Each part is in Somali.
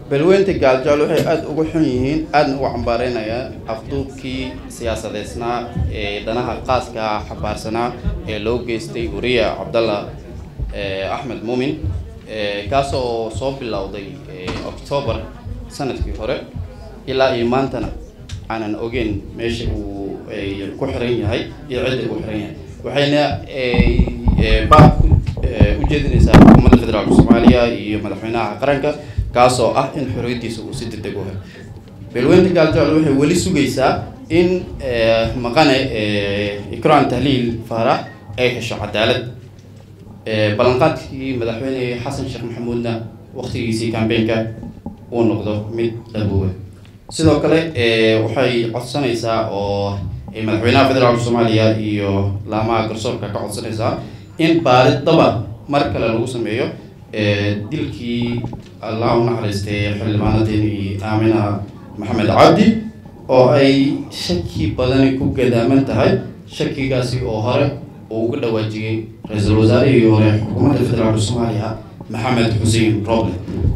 balweynta gaaljecel waxay aada uga xun yihiin aadna uga cambaareynayaan afduubkii siyaasadeysnaa ee danaha qaaska xabaarsanaa ee loo geystay wariya cabdalla axmed muumin kaas oo soo bilowday octoobar sanadkii hore ilaa iyo maantana aanan ogeyn meesha uu ku xiran yahay iyo cidda uu xiran yahay waxayna baab ujeedinaysaa xukuumadda federaalka soomaaliya iyo madaxweynaha qaranka kaasoo ah in xorriyaddiisa uu si degdeg u helo beelweynta gaaljecel waxay weli sugaysaa in maqane ikraan tahliil faarax ay hesho cadaalad ballanqaadkii madaxweyne xasan sheekh maxamuudna waktigiisii cambeynka uu noqdo mid dhabooba sidoo kale waxay codsanaysaa oo madaxweynaha federaalka soomaaliya iyo laamaha garsoorka ka codsanaysaa in baaridaba mar kale lagu sameeyo dilkii allah u naxariistay xildhibaanadeeni aamina maxamed cabdi oo ay shaki badani ku gadaaman tahay shakigaasi oo hore uu uga dhawaajiyey ra-iisul wasaarihii hore xukuumadda federaalka soomaaliya maxamed xuseen roble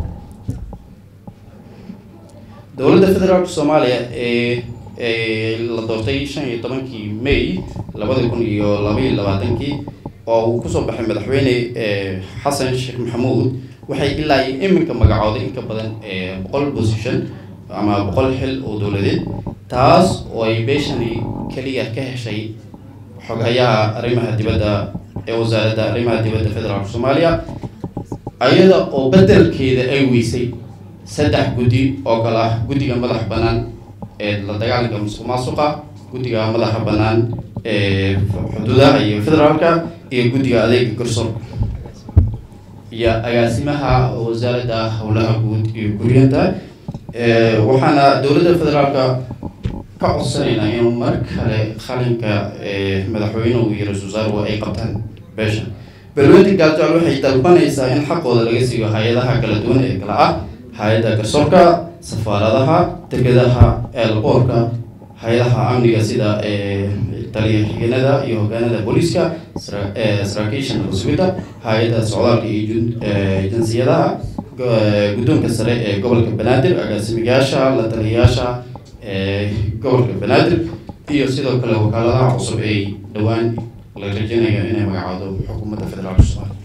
dowladda federaalka soomaaliya ee la doortay shan iyo tobankii may labada kun iyo laba iyo labaatankii oo uu kusoo baxay madaxweyne xasan sheekh maxamuud waxay ilaa iyo iminka magacooday in ka badan boqol position ama boqol xil oo dowladeed taas oo ay beeshani keliya ka heshay xogayaha arrimaha dibadda ee wasaaradda arrimaha dibadda federaalka soomaaliya ayada oo bedelkeeda ay weysay saddex guddi oo kale ah guddiga madaxa bannaan ee la dagaalanka musuq maasuqa guddiga madaxa bannaan ee xuduudaha iyo federaalka iyo guddiga adeega garsoorka iyo agaasimaha wasaaradda howlaha guud iyo guriyanta waxaana dowladda federaalka ka codsanaynaa inuu mar kale qalinka madaxweynuhu iyo ra-isul wasaaruhu ay qabtaan beeshan balweynta gaaljecel waxay dalbanaysaa in xaqooda laga siiyo hay-adaha kala duwan ee kala ah hay-adda garsoorka safaaradaha degadaha eelboorka hay-adaha amniga sida taliya xigeenada iyo hogaanada booliiska saraakiisha nabasugidda hay-adda socdaalka iyo jinsiyadaha guddoonka sare ee gobolka banaadir agaasimiyaasha la taliyayaasha gobolka banaadir iyo sidoo kale wakaaladaha cusub ay dhowaan la rajeynayo inay magacaado xukuumadda federaalka soomaaliya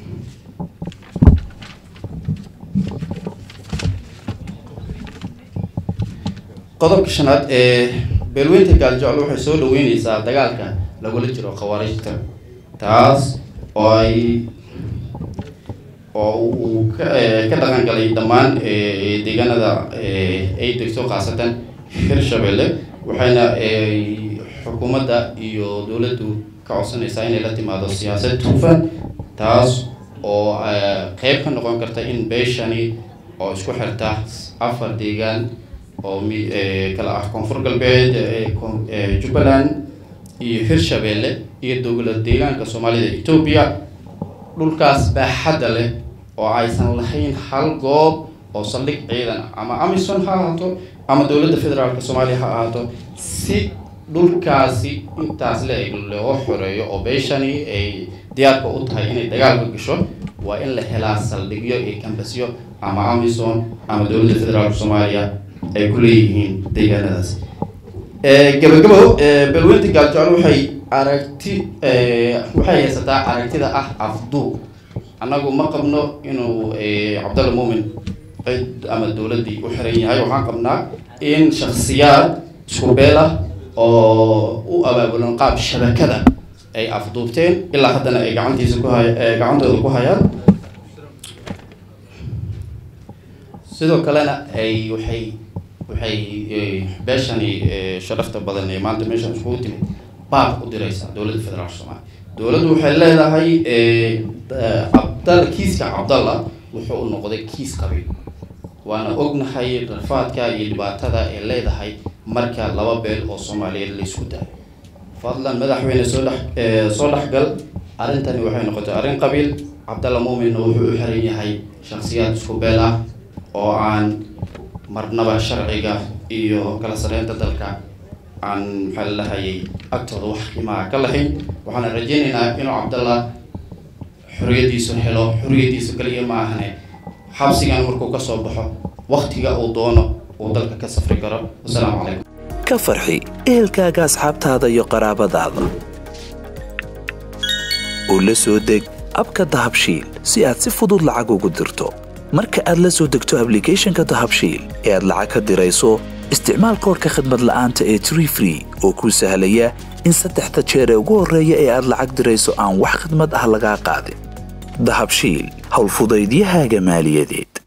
qodobka shanaad ee beelweynta gaaljecel waxay soo dhaweyneysaa dagaalka lagula jiro khawaarijta taas oo ay oo uu ka ka dhaqan galay dhammaan deegaanada ay degto khaasatan hirshabelle waxayna xukuumadda iyo dowladdu ka codsanaysaa inay la timaado siyaasad hufan taas oo qeyb ka noqon karta in beeshani oo isku xirta afar deegaan oo mi kala ah koonfur galbeed jubbaland iyo hirshabelle iyo dowlad deegaanka soomaalida etoobiya dhulkaas baaxadda leh oo aysan lahayn hal goob oo saldhig ciidan ama amison ha ahaato ama dowladda federaalka soomaaliya ha ahaato si dhulkaasi intaas le loo xoreeyo oo beeshani ay diyaarka u tahay inay dagaalka gasho waa in la helaa saldhigyo iyo kambasyo ama amison ama dowladda federaalka soomaaliya ay ku leeyihiin deegaanadaas gabagabo balweynta gaaljecel waxay aragti waxay haysataa aragtida ah afduub annagu ma qabno inuu cabdalla muumin cid ama dowladdii u xiran yahay waxaan qabnaa in shaksiyaad isku beel ah oo u abaabulan qaab shabakada ay afduubteen ilaa haddana ay gacantiisa ku hay gacantooda ku hayaan sidoo kalena ay waxay waxay beeshani sharafta badan ee maanta meeshan iskugu timid baaq u diraysaa dowladda federaalka soomaaliya dowladdu waxay leedahay cabdalla kiiska cabdalla wuxuu u noqday kiis qabiil waana ognahay rafaadka iyo dhibaatada ay leedahay marka laba beel oo soomaaliyeed la isku daayo fadlan madaxweyne soo dhex soo dhexgal arrintani waxay noqotay arrin qabiil cabdalla muuminna wuxuu u xiran yahay shaksiyaad isku beel ah oo aan marnaba sharciga iyo kala sareynta dalka aan maxaa lalahayay agtooda wax qiimaha ka lahayn waxaana rajeynaynaa inuu cabdallah xorriyaddiisu helo xorriyaddiisu kaliya ma ahane xabsigan markuu kasoo baxo waktiga uu doono uu dalka ka safri karo wasalaamu calaykum ka farxi ehelkaaga asxaabtaada iyo qaraabadaada oo la soo deg abka dahabshiil si aad si fudud lacag ugu dirto marka aad la soo degto ablicathonka dahabshiil ee aad lacag ka dirayso isticmaal koorka khadmad la'aanta ee tree free oo kuu sahlaya in saddexda jeer ee ugu horreeya ee aad lacag dirayso aan wax khadmad ah lagaa qaadin dahabshiil howlfudaydiyahaaga maaliyadeed